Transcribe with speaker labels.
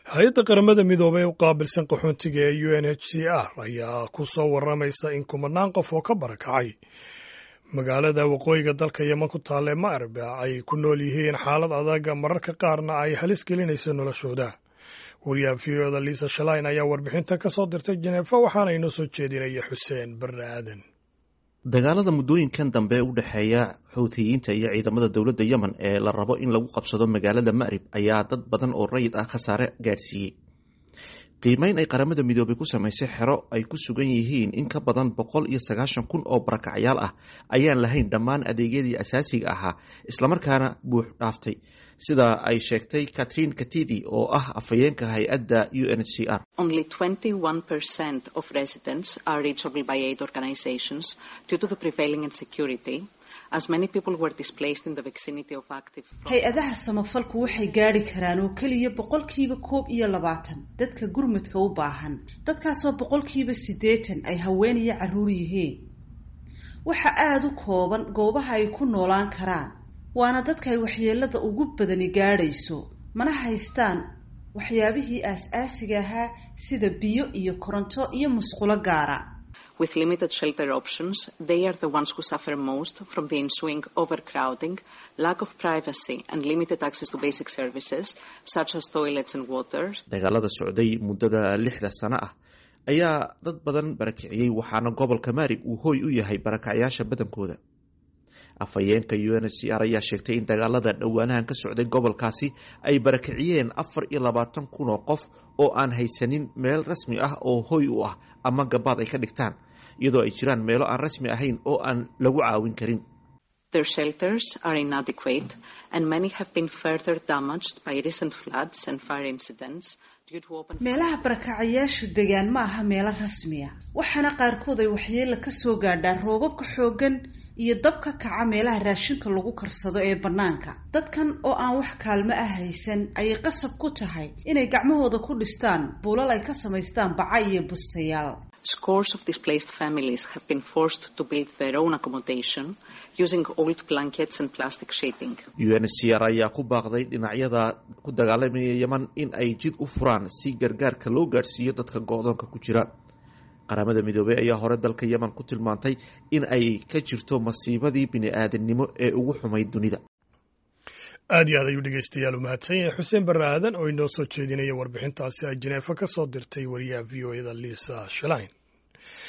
Speaker 1: hay-adda qaramada midoobay u qaabilsan qaxoontiga ee u n h c r ayaa ku soo waramaysa in kumanaan qof oo ka barakacay magaalada waqooyiga dalka yeman ku taalla ee ma'rib ay ku nool yihiin xaalad adag mararka qaarna ay halis gelinayso noloshooda wariyaha v o da liisa shalain ayaa warbixinta ka soo dirtay jeneefa waxaana inoo soo jeedinaya xuseen barre aadan
Speaker 2: dagaalada muddooyinkan dambe u dhexeeya xuutiyiinta iyo ciidamada dowladda yemen ee la rabo in lagu qabsado magaalada ma'rib ayaa dad badan oo rayid ah khasaare gaadhsiiyey qiimeyn ay qaramada midoobay ku samaysay xero ay ku sugan yihiin in ka badan boqol iyo sagaashan kun oo barakacyaal ah ayaan lahayn dhammaan adeegyadii asaasiga ahaa islamarkaana buux dhaaftay sida ay sheegtay catherine katidi oo ah afhayeenka hay-adda u n h c r
Speaker 3: hay-adaha samafalku waxay gaadhi karaan oo keliya boqolkiiba koob iyo labaatan dadka gurmadka u baahan dadkaasoo boqolkiiba siddeetan ay haween iyo carruur yihiin waxa aada u kooban goobaha ay ku noolaan karaan waana dadka ay waxyeelada ugu badani gaadhayso mana haystaan waxyaabihii aas-aasiga ahaa sida biyo iyo koronto iyo musqulo gaara
Speaker 4: with limited shelter options, they are the ones who suffer most from the ensuing overcrowding, lack of privacy, and limited access to basic services such as toilets and water.
Speaker 2: dagaalada socday muddada lixda sano ah ayaa dad badan barakiciyey waxaana gobolka maarib uu hooy u yahay barakacyaasha badankooda afhayeenka u n h c r ayaa sheegtay in dagaalada dhowaanahan ka socday gobolkaasi ay barakiciyeen afar iyo labaatan kun oo qof oo aan haysanin meel rasmi ah oo hooy u ah ama gabaad ay ka dhigtaan iyadoo ay jiraan meelo aan rasmi ahayn oo aan lagu caawin karin
Speaker 4: Their shelters are inadequate and many have been further damaged by recent floods and fire incidents due to open
Speaker 3: meelaha barakacayaashu degaan ma aha meelo rasmiya waxaana qaarkood ay waxyeela ka soo gaadhaan roobabka xooggan iyo dab ka kaca meelaha raashinka lagu karsado ee bannaanka dadkan oo aan wax kaalmo ah haysan ayay qasab ku tahay inay gacmahooda ku dhistaan buulal ay ka samaystaan baca iyo bustayaal
Speaker 4: Scores of displaced families have been forced to build their own accommodation using old blankets and plastic sheeting.
Speaker 2: u n h c r ayaa ku baaqday dhinacyada ku dagaalamaya yeman in ay jid u furaan si gargaarka loo gaadhsiiyo dadka go-doonka ku jira qaramada midoobey ayaa hore dalka yemen ku tilmaantay in ay ka jirto masiibadii bini-aadamnimo ee ugu xumayd dunida
Speaker 1: aad iyo aad ayuu dhegeystayaal u mahadsan yahay xuseen barre aadan oo inoo soo jeedinaya warbixintaasi ay jeneefa ka soo dirtay wariyaha v o eda liisa shalain